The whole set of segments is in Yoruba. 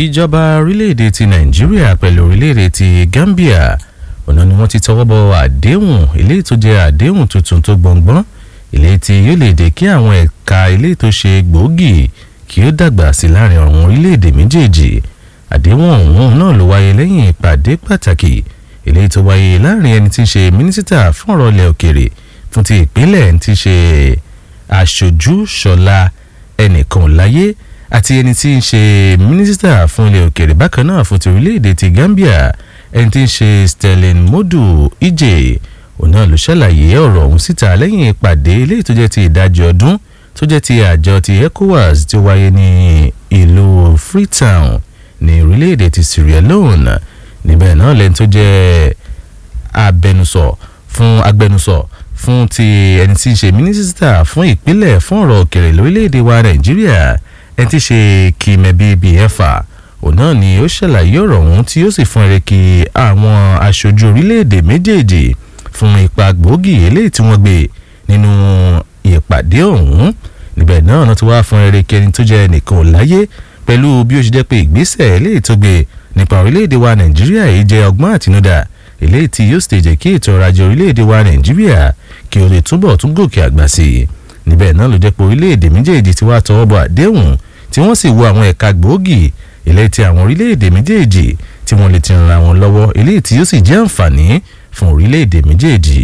ìjọba orílẹ̀-èdè ti nàìjíríà pẹ̀lú orílẹ̀-èdè ti gambia ọ̀nà ni wọ́n ti tọwọ́ bọ àdéhùn eléyìí tó jẹ́ àdéhùn tuntun tó gbọ̀ngbọ́n eléyìí tí yóò lè dé kí àwọn ẹ̀ka eléyìí tó ṣe gbòógì kí ó dàgbà sí láàrin àwọn orílẹ̀-èdè méjèèjì àdéhùn ọ̀hún náà ló wáyé lẹ́yìn ìpàdé pàtàkì eléyìí tó wáyé láàrin ẹni tí ń ṣe mínísítà fún ọ̀rọ̀ ilẹ̀ òkèrè fún ti ìpínlẹ̀ ẹni tí ń ṣe aṣojú ṣọlá ẹnìkan láyé àti ẹni tí ń ṣe mínísítà fún ilẹ̀ òkèrè bákan náà fún ti orílẹ̀-èdè ti Gambia ẹni tí ń ṣe Sterling Modu Ije òun náà ló ṣàlàyé ọ̀rọ̀ ọ̀hún síta lẹ́yìn ìpàdé eléyìí tó jẹ́ ti ìdajì ọdún tó jẹ́ ti àjọ ti ECOWAS tí ó wáyé ní ìlú Freetown ní orílẹ̀-èdè ti Sierra Leone níbẹ̀ náà lẹ́ni tó jẹ́ abẹnusọ fún agbẹnusọ fún ti ẹni tí ń ṣe mínísítà fún ìpínlẹ̀ fún ọ̀rọ̀ òkèrè lórílẹ̀‐èdè wa nàìjíríà ẹni tí ń ṣe kìmẹ̀bí bíẹ́fà òun náà ni ó ṣàlàyé ọ̀rọ̀ ọ̀hún tí ó sì fún ẹrẹ kí àwọn aṣojú orílẹ̀‐èdè méjèèjì fún ipa gbòógì eléyìí tí wọ́n gbé nínú ìpàdé ọ̀hún níbẹ̀ náà náà ti wá fún ẹrẹ kí ẹni tó jẹ́ ẹnìkan ò láyé pẹ̀lú bí ó ṣe jẹ́ pé ìgbésẹ̀ eléyìí tó gbé nípa orílẹ̀‐èdè wa nàìjíríà yìí jẹ́ ọgbọ́n àtinúdá eléyìí tí yóò sì jẹ́ kí ètò ọrọ̀ ajé orílẹ̀‐èdè wa nàìjíríà kí o lè túbọ̀ tún gòkè àgbà sí i níbẹ̀ náà ló jẹ́ pé orílẹ̀‐èdè méjèèjì ti wá tọwọ́ bọ àdéhùn tí wọ́n sì wo àwọn ẹ̀ka gbòógì eléyìí tí àwọn orílẹ̀‐èdè méjèèjì tí wọ́n lè ti ran àwọn lọ́wọ́ eléyìí tí yóò sì jẹ́ àǹfààní fún orílẹ̀‐èdè méjèèjì.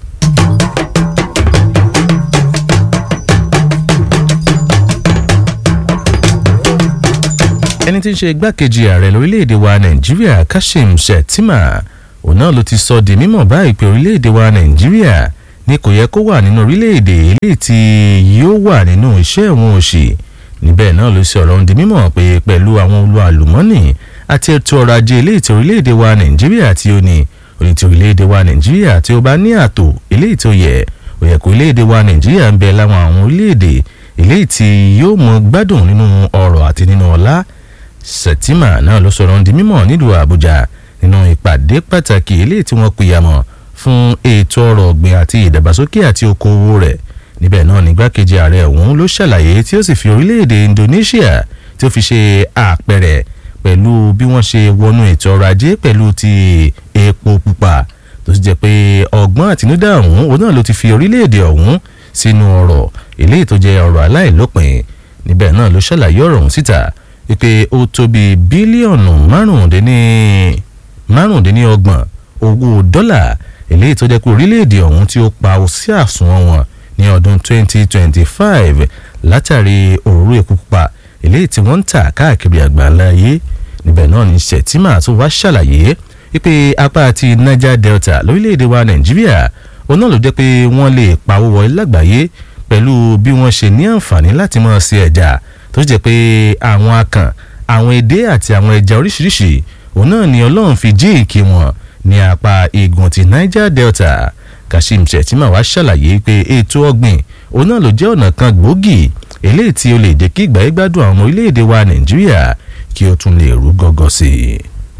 ẹni tí ń ṣe igbákejì ààrẹ lórílẹ̀‐èdè wa nàìjíríà kashim shettima òun náà ló ti sọ di mímọ̀ báyìí pé orílẹ̀‐èdè wa nàìjíríà ni kò yẹ kó wà nínú orílẹ̀‐èdè eléyìí tí yóò wà nínú iṣẹ́ ìwọ̀n òṣì níbẹ̀ náà ló ṣe ọ̀rọ̀ ń di mímọ̀ pé pẹ̀lú àwọn olú àlùmọ́nì àti ètò ọrọ̀ ajé eléyìí tí orílẹ̀‐èdè wa nàìjíríà tí ó ní òní tí orílẹ̀‐èdè wa nàìjíríà tí ó bá ní ààtò eléyìí tó yẹ ó yẹ kó orílẹ̀‐èdè wa nàìjíríà ń bẹ láwọn àwọn orílẹ̀‐èdè eléyìí tí yóò mọ gbádùn nínú ọrọ̀ àti nínú ọlá Sẹ̀tìmà náà ló sọ̀rọ̀ ń di mímọ̀ nílùú Àbújá nínú ìpàdé pàtàkì eléyìí tí wọ́n pìyàmọ̀ fún ètò ọrọ̀ ọ̀gbìn àti ìdàgbàsókè àti okòwò rẹ̀ níbẹ̀ náà nígbàkejì ààrẹ ọ̀hún ló ṣàlàyé tí ó sì fi orílẹ̀-èdè Indonesia tí ó fi ṣe àpẹẹrẹ pẹ̀lú bí wọ́n ṣe wọnú ètò ọrọ̀ ajé pẹ̀lú ti epo pupa tó sì jẹ́ pé ọgbọ́n àtinúdá ọ̀hún òun náà ló ti fi orílẹ̀-èdè ọ̀hún sínú ọrọ̀ eléyìí tó jẹ́ ọrọ̀ aláìlópin níbẹ̀ náà ló ṣàlàyé ọ̀rọ̀ ọ̀hún síta wípé ó tó bí bílíọ̀nù márùndínlọ́gbọ̀n owó dọ́là eléyìí tó jẹ́ pé orílẹ̀-èdè ọ̀hún tí ó pa sí àsùnwọ̀n wọn ní ọdún 2025 látàrí òróró epo pupa eléyìí tí wọ́n ń tà káàkiri àgbáńlá ayé níbẹ̀ náà ní Shettima tó wá ṣàlàyé wípé apá ti Niger Delta lórílẹ̀-èdè wa Nàìjíríà òun náà ló jẹ́ pé wọ́n lè pawó wọlé lágbàáyé pẹ̀lú bí wọ́n ṣe ní àǹfààní láti máa ṣe ẹja tó jẹ́ pé àwọn akàn àwọn edé àti àwọn ẹja oríṣiríṣi òun náà ni ọlọ́run fi jí ìkí wọn ní apá igun ti Niger Delta Kashim Shettima wá ṣàlàyé pé ètò ọ̀gbìn òun náà ló jẹ́ ọ̀nà kan gbòógì eléyìí tí ó lè jẹ́ kí ìgbà gbádùn àwọn ọmọ orílẹ̀-èdè wa Nàìjíríà kí ó tún lè rú gọ́gọ́ sí i.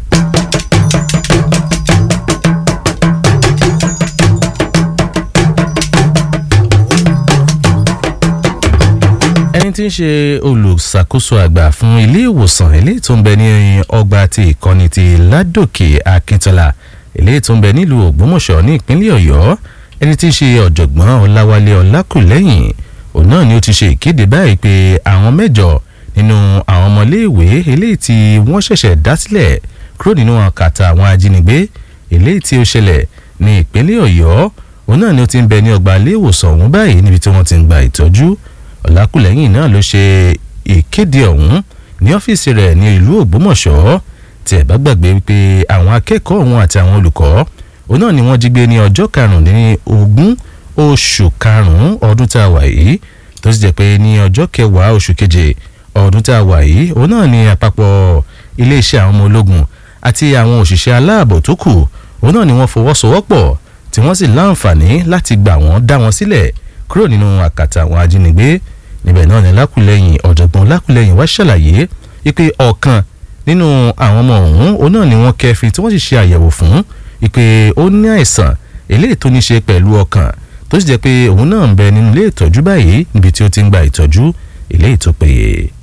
ẹni tí ń ṣe olùṣàkóso àgbà fún ilé ìwòsàn eléyìí tó ń bẹ ní ọgbà ti ìkọ́ni ti ládòkè akíntola eléyìí tó ń bẹ nílùú ògbómọ̀ṣọ́ ní ìpínlẹ̀ ọ̀yọ́ ẹni tí ń ṣe ọ̀jọ̀gbọ́n ọláwálé ọlákùlẹ́yìn òun náà ni ó ti ṣe ìkéde báyìí pé àwọn mẹ́jọ nínú àwọn ọmọléèwé eléyìí tí wọ́n ṣẹ̀ṣẹ̀ dá sílẹ̀ kúrò nínú àkàtà àwọn ajínigbé eléyìí tí ó ṣẹlẹ̀ ní ìpínlẹ̀ ọ̀yọ́ òun náà ni ó ti ń bẹ ní ọgbà ilé ìwòsàn ọ̀hún báyìí níbi tí wọ́n ti ń gba ìtọ́jú ọ̀làkùlẹ́yìn náà ló ṣe ìkéde ọ̀hún ní ọ́fíìsì rẹ̀ ní ìlú ògbómọ̀ṣọ́ tí ẹ̀ bá gbàgbé wípé àwọn akẹ́kọ̀ọ́ ọ̀hún àti àwọn olùkọ́ òun náà ni wọ́n jí gbé ní ọjọ́ karùndínlógún oṣù karùn-ún ọdún tá a wà yìí tó sì jẹ́ pé ní ọjọ́ kẹwàá oṣù keje ọdún tá a wà yìí òun náà ni àpapọ̀ iléeṣẹ́ àwọn ọmọ ológun àti àwọn òṣìṣẹ́ aláàbò tó kù òun náà ni wọ́n fọwọ́sowọ́pọ̀ tí wọ́n sì láǹfààní láti gbà wọ́n dá wọn sílẹ̀ kúrò nínú àkàtà àwọn ajínigbé níbẹ̀ náà ni lákùlẹ́yìn ọ̀jọ̀gbọ́n lákùlẹ́yìn wá ṣàlàyé wípé ọ̀kan nínú àwọn ọmọ ọ̀hún òun náà ni wọ́n kẹfin tí wọ́n sì ṣe àyẹ̀wò fún wípé ó ní àìsàn eléyìí tó ní ṣe pẹ̀lú ọkàn tó sì jẹ́ pé òun náà ń bẹ nínú ilé ìtọ́jú báyìí níbi tí ó ti ń gba ìtọ́jú eléyìí tó péye.